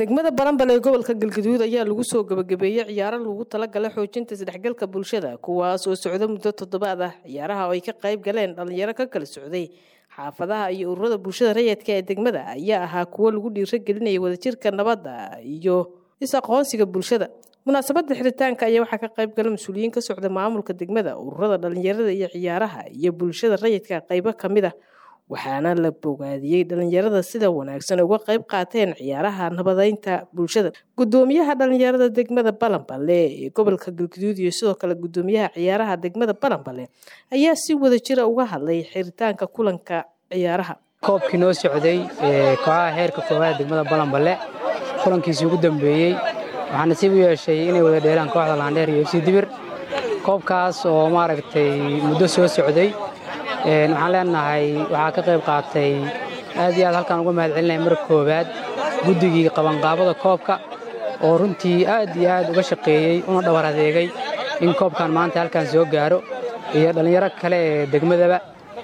degmada baranbale ee gobolka galgaduud ayaa lagu soo gabagabeeyey ciyaaro lagu talagalay xoojinta isdhexgalka bulshada kuwaas oo socda muddo toddobaad ah ciyaaraha oo ay ka qayb galeen dhalinyaro ka kala socday xaafadaha iyo ururada bulshada rayidka ee degmada ayaa ahaa kuwo lagu dhiiragelinaya wadajirka nabadda iyo is-aqoonsiga bulshada munaasabada xiritaanka ayaa waxaa ka qayb gala mas-uuliyiin ka socda maamulka degmada ururada dhalinyarada iyo ciyaaraha iyo bulshada rayidka qaybo ka mid ah waxaana la bogaadiyey dhalinyarada sida wanaagsan uga qayb qaateen ciyaaraha nabadeynta bulshada gudoomiyaha dhalinyarada degmada balanbale ee gobolka galguduud iyo sidoo kale gudoomiyaha ciyaaraha degmada balanbale ayaa si wadajira uga hadlay xiritaanka kulanka ciyaaraha koobkii noo socday kooxaha heerka koowaad degmada balanbale kulankiisii ugu dambeeyey waxaa nasiib u yeeshay inay wada dheelaan kooxda laandheer iyo fc dibir koobkaas oo maaragtay muddo soo socday waxaan leenahay waxaa ka qayb qaatay aad iyo aad halkaan uga mahad celinaya mar koowaad guddigii qabanqaabada koobka oo runtii aad iyo aad uga shaqeeyey una dhawar adeegay in koobkan maanta halkaan soo gaaro iyo dhallinyaro kale ee degmadaba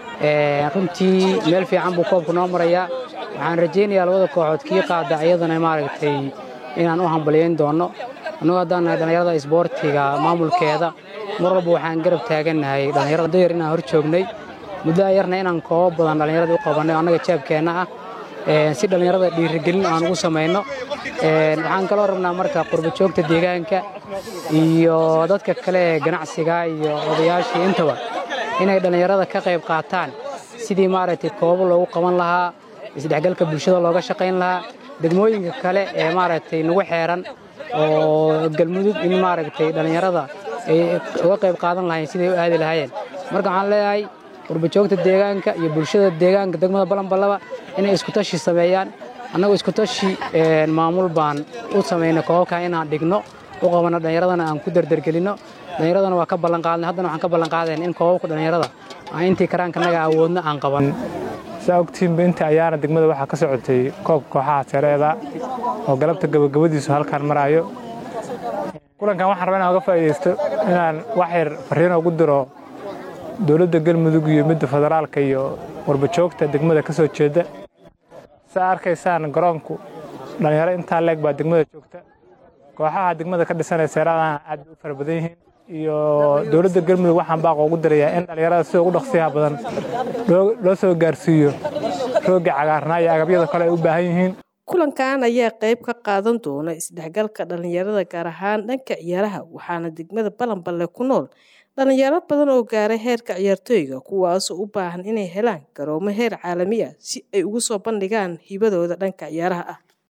runtii meel fiican buu koobku noo marayaa waxaan rajaynayaa labada kooxood kii qaada iyadana maaragtay inaan u hambaliyayn doonno annagoo haddaan nahay dhallinyarada isboortiga maamulkeeda mar walba waxaan garab taagannahay dhallinyarada dayar inaan hor joognay muddoa yarna inaan koobo badan dhallinyarada u qabannay oo annaga jaabkeenna ah si dhallinyarada dhiirigelin aan ugu samayno waxaan kaloo rabnaa marka qurbajoogta deegaanka iyo dadka kale ee ganacsiga iyo odayaashii intaba inay dhallinyarada ka qayb qaataan sidii maaragtay koobo loogu qaban lahaa isdhexgalka bulshada looga shaqayn lahaa degmooyinka kale ee maaragtay nagu xeeran oo galmudug in maaragtay dhallinyarada ay uga qayb qaadan lahayn siday u aadi lahaayeen marka waxaan leeyahay qurbajoogta deegaanka iyo bulshada deegaanka degmada balanballaba inay iskutashi sameeyaan annagu iskutashi maamul baan u samaynay koobabkan inaan dhigno u qabanno dhallinyaradana aan ku dardargelinno dhallinyaradana waa ka ballanqaadnay haddana waxaan ka ballanqaadayn in koobabka dhallinyarada aan intii karaankanaga awoodno aan qaban saa ogtiinba inta ayaana degmada waxaa ka socotay koobka kooxaha sereeda oo galabta gabagabadiisu halkaan maraayo kulankan waxaan rabaa inaan uga faa'iidaysto inaan wax yar farriino ugu diro dowladda galmudug iyo midda federaalka iyo warbajoogta degmada ka soo jeeda saa arkaysaan garoonku dhallinyaro intaa leeg baa degmada joogta kooxaha degmada ka dhisanee seeraadana aad bay u fara badan yihiin iyo dowladda galmudug waxaan baaqo ugu dirayaa in dhallinyarada sida ugu dhaqsiyaha badan loo soo gaarsiiyo roogga cagaarnaa iyo agabyada kale ay u baahan yihiin kulankan ayaa qayb ka qaadan doona isdhexgalka dhalinyarada gaar ahaan dhanka ciyaaraha waxaana degmada balanballe ku nool dhalinyaro badan oo gaaray heerka ciyaartooyga kuwaasoo u baahan inay helaan garoomo heer caalami ah si ay ugu soo bandhigaan hibadooda dhanka ciyaaraha ah